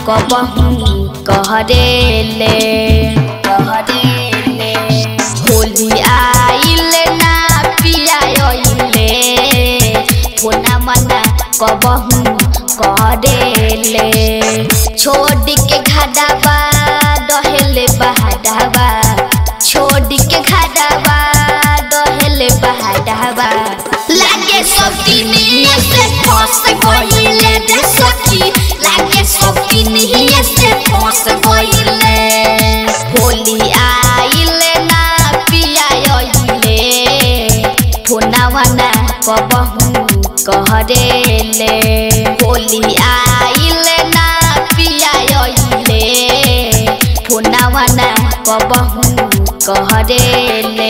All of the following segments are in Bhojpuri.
कबहू कहरेले कहरेले होली आइल ना पिया आइले फोना मना कबहू कहरेले छोड़ के घाडावा डहेले बहाडावा छोड़ के घाडावा डहेले बहाडावा लागे सब दिनिया से फंस गइले रे सखी लागे सब दिनिया से फंस गइले होली आइले ना पिया आइले फोनावा ना कबहू कहरेले होली आइले ना पिया आइले फोनावा ना कबहू कहरेले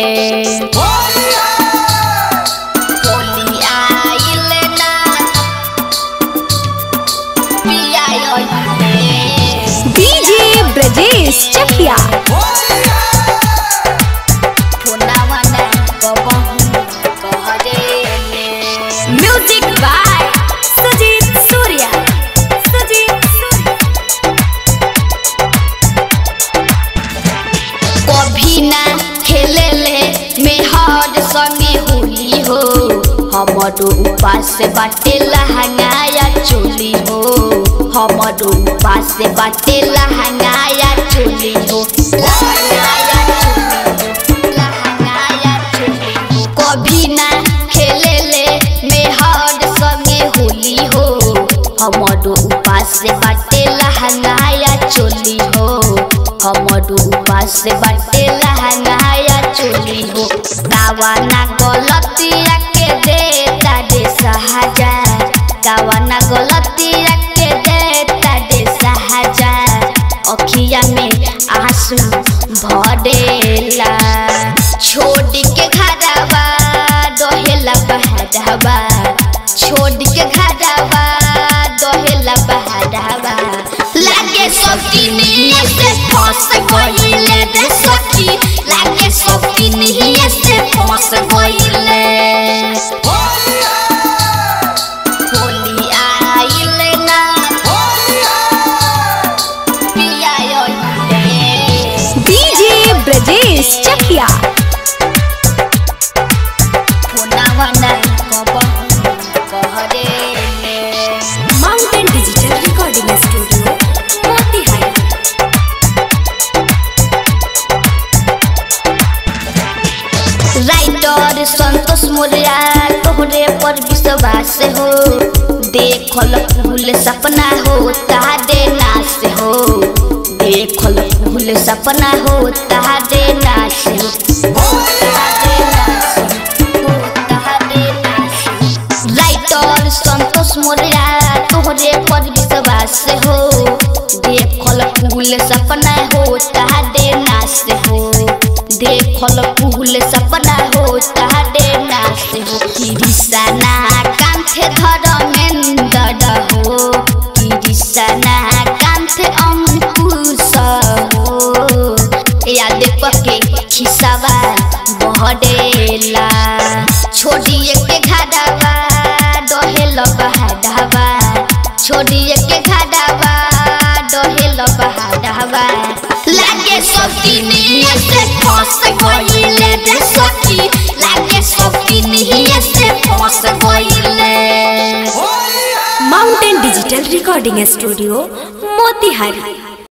होली आइले ना पिया आइले डीजे ब्रजेश चकिया फोनावा ना कबहू कहरेले म्यूजिक बाय सुजीत सूर्या सुजीत सूर्या कभी ना खेले ले मेहर संगे होली हो हमरो उपास बाटे लहंगाया चोली हो हमरो उपास बाटे लहंगाया चोली हो लहंगाया चोली हो, लहंगाया चोली हो। कभी ना खेले ले मेहर संगे होली हो हमरो उपास बाटे लहंगाया चोली हो हमरो उपास बाटे लहंगाया चोली हो कावाना गलतिया के देता दे सहाजा कावाना गलतिया के देता दे सहाजा अखिया में आंसू भरेला छोड़ के घरवा दोहेला बहरावा छोड़ के घरवा दोहेला बहरावा लागे सब दिनिया से फंस गइले रे सखी लागे सब दिनिया से फंस गइले होली आइले ना पिया आइले डीजे ब्रजेश चकिया फोनावा ना कबहू कहरेले mountain digital recording studio Motihari writer Santosh Moriya तोहरे पर विश्वास हो देखल फूल सपना हो तारे नाश हो देखल फूल सपना हो तारे नाश हो तारे नाश हो, तारे नाश हो। राइटर संतोष मोरिया तोहरे पर विश्वास हो देखल फूल सपना हो तारे नाश हो देखल फूल सपना हो तारे नाश हो किरिसना कांथे धर्मेंद्र हो किरिसना कांथे अंकुश हो याद पके खिसावा बहडेला छोड़िए के घाडावा डहेल बहाडावा छोड़िए के घाडावा डहेल बहाडावा लागे सब दिनिया से फंस गइले रे सखी लागे सब दिनिया से फंस गइले mountain digital recording studio Motihari